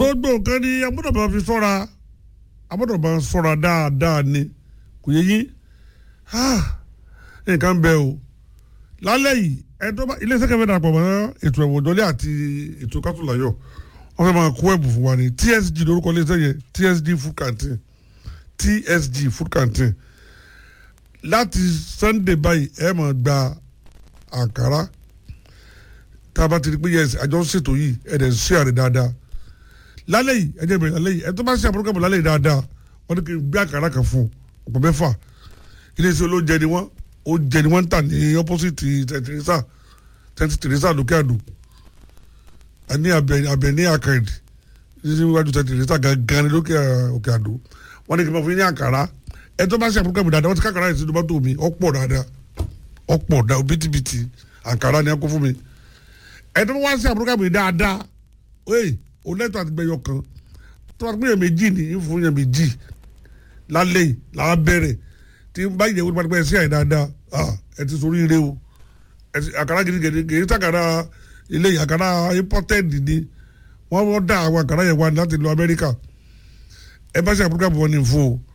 gbogbo nǹkan ni agbọ́dọ̀ máa fi sọ́ra agbọ́dọ̀ máa sọ́ra dáadáa ni kò yẹ yín nǹkan bẹ o lálẹ́ yìí ẹ̀dọ́ bá ilé iṣẹ́ kẹfẹ́ dàpọ̀ mọ́ ètò ẹ̀wọ̀n ìjọlẹ̀ àti ètò kátólàyọ̀ wọ́n fẹ́ máa kó ẹ̀bù fún wa ní TSG lórúkọ ilé iṣẹ́ yẹn TSG food canteen TSG food canteen láti Sunday báyìí ẹ máa gba àǹkárá tá a bá ti di pé yẹn àjọ ń ṣètò yìí ẹ dẹ̀ ń ṣe àrẹ dáadáa lálẹ́ yìí ẹ jẹ́ bẹ̀rẹ̀ lálẹ́ yìí ẹ tó bá ṣe àbúrò kẹ́bù lálẹ́ yìí dáadáa wọ́n ní kí n gbé àǹkárá kan fún ọ̀pọ̀ mẹ́fà iléeṣẹ́ olóúnjẹ ni wọ́n ó jẹ ni wọ́n ń tà ní opposite tẹ̀tẹ̀rẹ́sà tẹ̀tẹ̀rẹ́sà lókè àdó ní abẹ ní àkàndì níwájú tẹ̀tẹ̀rẹ́sà gangan ní lókè òkè àdó wọ́n ní kí n máa fún yín ní àǹkárá ẹ tó bá ṣe àbúrò kẹ́bù dáadáa wọ́n ti ká àǹkárá yìí sínú mọ́tò mi ọ̀pọ̀ dáadáa ọ̀pọ̀ dáa bìtìbìtì àǹkárá ni ẹ kó fún mi ẹ tó bá wá sí àbúrò kẹ́bù yìí dáadáa oye o lẹ́tọ̀ àti gbẹ̀yọ kan tó bá gbẹ̀yọ méjì ní ìfún yẹn méjì lálẹ́ yìí làá bẹ̀rẹ̀ tí n bá yẹ wọ́n pàdé sí àyè dáadáa ẹ ti sori ire o àkàrà gidigidi kì í sàkàrà ilé àkàrà imported ni wọ́n wọ́n dá àwọn àkàrà yẹn wá láti lọ Amẹ́ríkà ẹ bá ṣe àbúrò kẹ́bù wọn ní fún o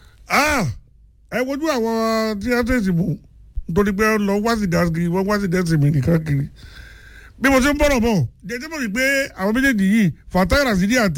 ẹ wojú àwọn tí wọ́n tẹ̀sí mú nítorí pé lọ wá sí gáàsì wọ́n wá sí gáàsì mi nìkan kiri bí mo ṣe ń bọ̀rọ̀ bọ̀ jẹjẹ́ mọ̀ wípé àwọn méjèèjì yìí Fatai Rasidi àti